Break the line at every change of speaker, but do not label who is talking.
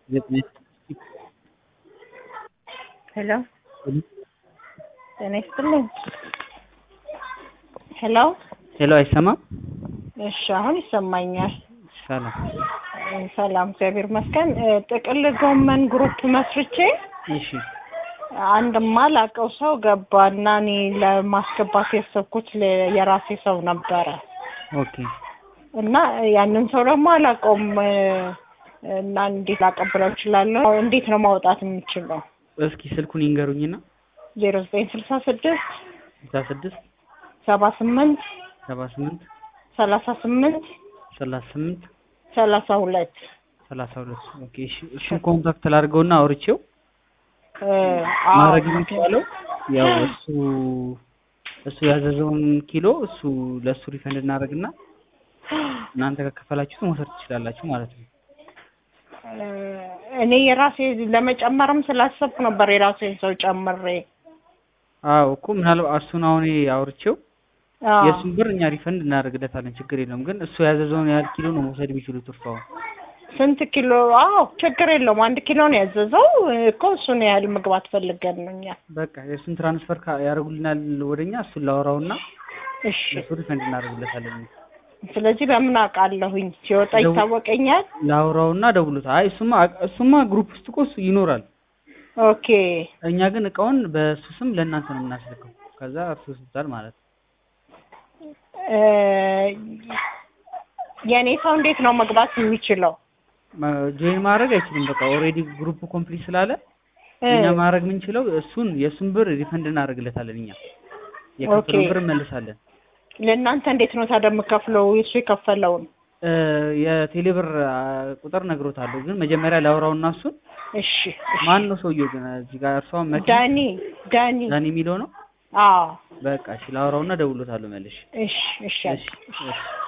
ሄሎ ጤና ይስጥልኝ። ሄሎ
ሄሎ አይሰማም?
እሺ አሁን ይሰማኛል።
ሰላም
ሰላም እግዚአብሔር ይመስገን። እ ጥቅል ጎመን ግሩፕ መስርቼ
እሺ
አንድ ማላቀው ሰው ገባና እኔ ለማስገባት ያሰብኩት ለ- የራሴ ሰው ነበረ
ኦኬ
እና ያንን ሰው ደግሞ አላውቀውም እ እና እንዴት ላቀብለው እችላለሁ? እንዴት ነው ማውጣት የምችለው?
እስኪ ስልኩን ይንገሩኝና
ዜሮ ዘጠኝ ስልሳ ስድስት
ስልሳ ስድስት
ሰባ ስምንት
ሰባ ስምንት
ሰላሳ ስምንት
ሰላሳ ስምንት
ሰላሳ ሁለት
ሰላሳ ሁለት ኦኬ እሺ እሱን ኮንታክት ላድርገውና አውርቼው
እ አዎ
ማድረግ የሚቻለው ያው እሱ እሱ ያዘዘውን ኪሎ እሱ ለእሱ ሪፈንድ እናደርግና እናንተ ከከፈላችሁት መውሰድ ትችላላችሁ ማለት ነው።
እ እኔ የራሴ ለመጨመርም ስላሰብኩ ነበር የራሴን ሰው ጨምሬ
አዎ እኮ ምናልባት እሱን አሁን አውርቼው
አዎ።
የእሱን ብር እኛ ሪፈንድ እናደርግለታለን ችግር የለውም። ግን እሱ ያዘዘውን ያህል ኪሎ ነው መውሰድ የሚችሉት እርፋውን
ስንት ኪሎ? አዎ ችግር የለውም። አንድ ኪሎ ነው ያዘዘው እኮ እሱን ያህል መግባት ፈልገን ነው እኛ።
በቃ የእሱን ትራንስፈር ካ- ያደርጉልናል ወደኛ እሱን ላወራውና
እሺ
እሱ ሪፈንድ እናደርግለታለን።
ስለዚህ በምን አውቃለሁኝ? ሲወጣ
ደው-
ይታወቀኛል።
ላውራውና ደውሉት። አይ እሱማ እሱማ ግሩፕ ውስጥ እኮ እሱ ይኖራል።
ኦኬ
እኛ ግን እቃውን በእሱ ስም ለእናንተ ነው የምናስልከው። ከዛ እርሱ ይወስዱታል ማለት ነው።
እ የእኔ ሰው እንዴት ነው መግባት የሚችለው?
ጆይን ማድረግ አይችልም። በቃ ኦልሬዲ ግሩፕ ኮምፕሊት ስላለ
እ
እኛ ማድረግ የምንችለው እሱን የእሱን ብር ሪፈንድ እናደርግለታለን። እኛ የከፈለውን
ኦኬ።
ብር እንመልሳለን።
ለእናንተ እንዴት ነው ታዲያ የምከፍለው? እሱ የከፈለውን
እ የቴሌብር አ, ቁጥር ነግሮታለሁ። ግን መጀመሪያ ላውራውና እሱን
እሺ እሺ።
ማን ነው ሰውየው ግን እዚህ ጋር እርሷ መኪ
ዳኒ ዳኒ
ዳኒ የሚለው ነው።
አዎ
በቃ እሺ ላውራውና ደውሎታለሁ መልሽ።
እሺ እሺ
እሺ እሺ